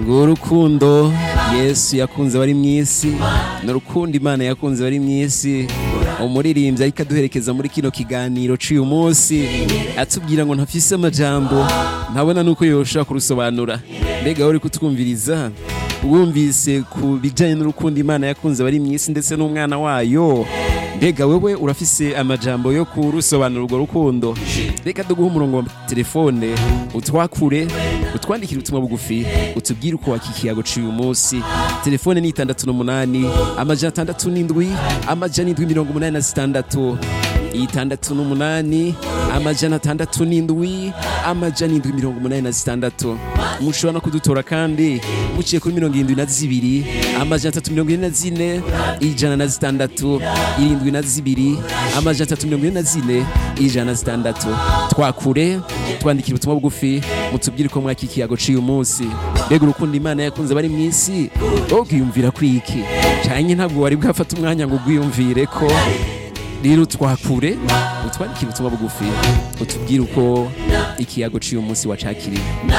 ngo urukundo yesu yakunze abari mu isi n'urukundo imana yakunze abari mu isi umuririmbyi ariko aduherekeza muri kino kiganiro cy'uyu munsi atubwira ngo ntafise amajambo ntabona nuko yoshobora kurusobanura mbega wowe uri kutwumviriza wumvise ku bijyanye n'urukundo imana yakunze abari mu isi ndetse n'umwana wayo mbega wewe urafise amajambo yo kurusobanura urwo rukundo reka duguhe umurongo wa telefone utwakure utwandikire ubutumwa bugufi utubwire uko wakikiyago uyu munsi telefone ni itandatu n'umunani amajana atandatu n'indwi amajana indwi mirongo umunani na zitandatu itandatu n'umunani amajana atandatu n'indwi amajana indwi mirongo umunani na zitandatu mushobora no kudutora kandi muciye kuri mirongo irindwi na zibiri amajana atatu mirongo ine na zine ijana na zitandatu irindwi na zibiri amajana atatu mirongo ine na zine ijana na zitandatu twakure twandikira ubutumwa bugufi mutubwire ko mwaka ikiyago cy'uyu munsi mbega urukundo imana yakunze bari mu isi ubwiyumvira kuri iki cyane ntabwo wari bwafata umwanya ngo ubwiyumvire ko rero twakure utwandikire ubutumwa bugufi utubwire uko ikiyago cy'uyu munsi wacakiriye